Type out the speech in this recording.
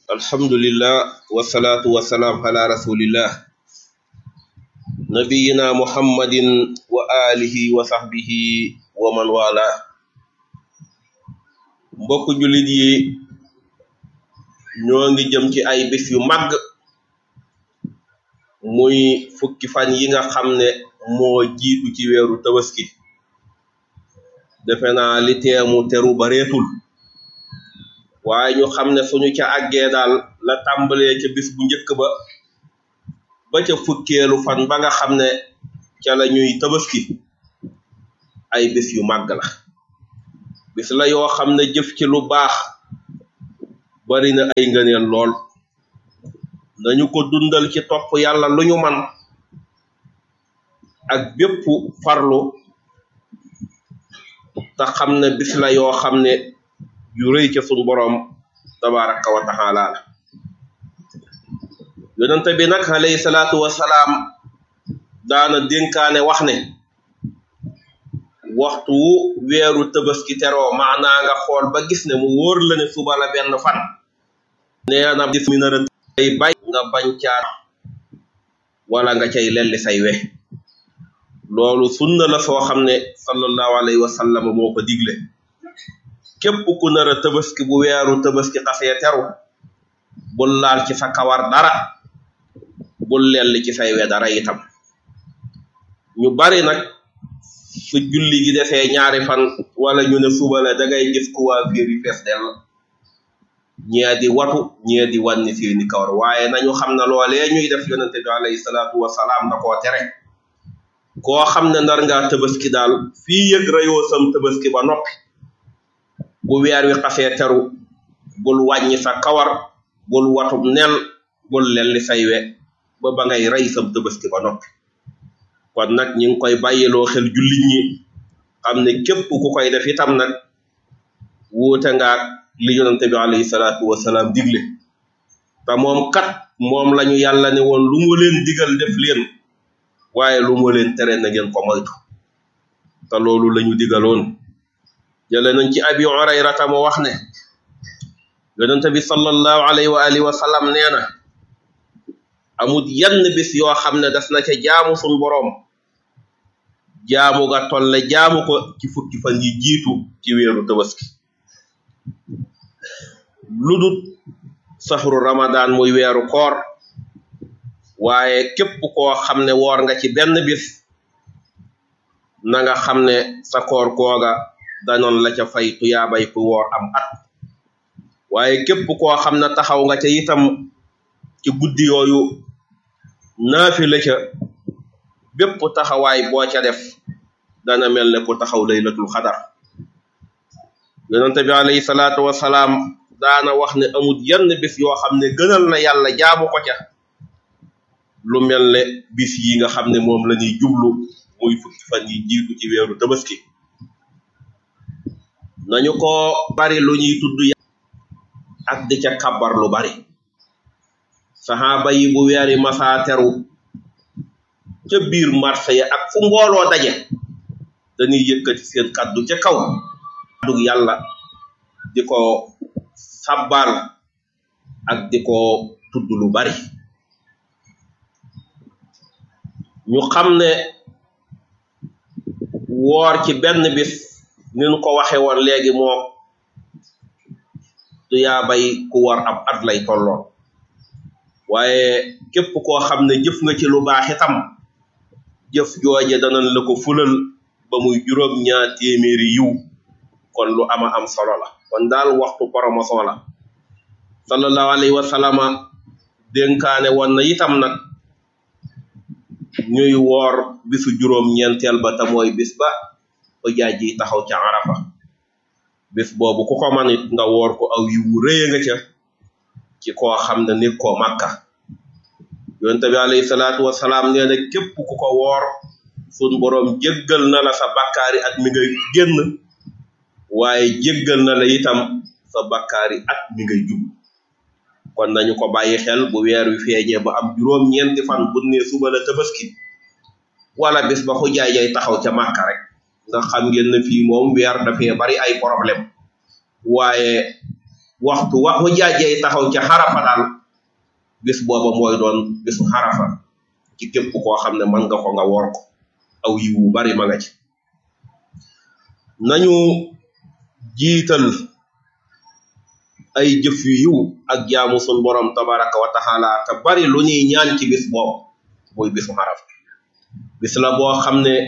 alhamdulillah wasalaatu wasalaam ala rasulillah nabiyina muhammadin wa alihi wa sahbihi wa man wala mbokk jullit yi ñoo ngi jëm ci ay bis yu màgg muy fukki fan yi nga xam ne moo jiitu ci weeru tabaski defe naa li teemu teru bareetul waaye ñu xam ne suñu ca àggee daal la tàmbalee ca bis bu njëkk ba ba ca fukkeelu fan ba nga xam ne ca la ñuy tabaski ay bis yu màgg la bis la yoo xam ne jëf ci lu baax bari na ay ngëneel lool nañu ko dundal ci topp yàlla lu ñu man ak bépp farlu te xam ne bis la yoo xam ne yu rëy ca suñ boroom tabaraka wa taala la yonente bi nag alayhi salaatu wasalaam daana dénkaane wax ne waxtu wu weeru tabaski teroo maanaa nga xool ba gis ne mu wóor la ne suba la benn fan nee na bis mi nara ay bay nga bañ caat wala nga cay lelli say we loolu sunna la soo xam ne sallallahu alayhi wa sallam moo ko digle képp ku nar a tabaski bu weeru tabaski xasee teru bul laal ci sa kawar dara bul lelli ci say we dara itam ñu bari nag su julli gi defee ñaari fan wala ñu ne suba la da ngay gis coiffure yi fees dell ñee di watu ñee di wànni seeni kawar waaye nañu xam ne loolee ñuy def yonente bi alayhi salaatu wasalaam da koo tere koo xam ne ndar ngaa tabaski daal fii yëg rayoo sam tabaski ba noppi bu weer wi xasee teru bul wàññi sa kawar bul watub nel bul lelli say we ba ba ngay rey sam tabaski ba noppi kon nag ñi ngi koy bàyyiloo xel jullit ñi xam ne képp ku koy def itam nag wuute ngaak li yonente bi alayhi salaatu wasalaam digle te moom kat moom lañu yàlla ne woon lu mu leen digal def leen waaye lu mu leen tere na ngeen ko moytu te loolu lañu digaloon jële nañ ci abi hurayrata mo wax ne yonente bi sallallahu alayhi wa alihi wa sallam nee na amut yenn bis yoo xam ne das na ca jaamu sun boroom jaamu ga tolle jaamu ko ci fukki fan yi jiitu ci weeru tabaski ludut sahru ramadan muy weeru koor waaye képp koo xam ne woor nga ci benn bis na nga xam ne sa koor googa danoon la ca fay tuyaabay ku woor am at waaye képp koo xam ne taxaw nga ca itam ci guddi yooyu naafi la ca bépp taxawaay boo ca def dana mel ne ku taxaw laylatul xadar yonente bi alayhi salaatu wasalaam daana wax ne amul yenn bis yoo xam ne gënal na yàlla jaamu ko ca lu mel ne bis yi nga xam ne moom la ñuy jublu muy fukki fan yi jiitu ci weeru tabaski nañu ko bari lu ñuy tudd ak di ca kabar lu bari saxaaba yi bu weeri masaa teru ca biir marché ya ak fu mbooloo daje dañuy yëkkati seen kaddu ca kaw kaddu yàlla di ko sabbal ak di ko tudd lu bari ñu xam ne woor ci benn bis ni ñu ko waxe woon léegi moo du yaa bay ku war ab at lay tolloon waaye képp koo xam ne jëf nga ci lu baax itam jëf jooje danañ la ko fulal ba muy juróom ñaar téeméeri yiw kon lu ama am solo la kon daal waxtu promotion la sallallahu alayhi wa sallama dénkaane woon na itam nag ñuy woor bisu juróom ñeenteel ba te mooy bis ba ba jaaj yi taxaw ca arafa bis boobu ku ko man it nga woor ko aw yiwu rëye nga ca ci koo xam ne nit koo màkka yonte bi alayhi salaatu wasalaam nee na képp ku ko woor sun boroom jéggal na la sa bakkaari at mi nga génn waaye jéggal na la itam sa bakkaari at mi ngay jub kon nañu ko bàyyi xel bu weer wi feeñee ba am juróom ñeenti fan bu ne suba la tabaski wala bis ba xujaay jay taxaw ca màkka rek ndax xam ngeen ne fii moom weer dafee bari ay problème waaye waxtu wa mu jaajey taxaw ca xarafa daal bis booba mooy doon bisu xarafa ci képp koo xam ne mën nga ko nga woor ko aw yiw wu bari ma nga ci nañu jiital ay jëf yu yiw ak jaamu sun borom tabaraka wa taala te bari lu ñuy ñaan ci bis boobu muy bisu xaraf bis la boo xam ne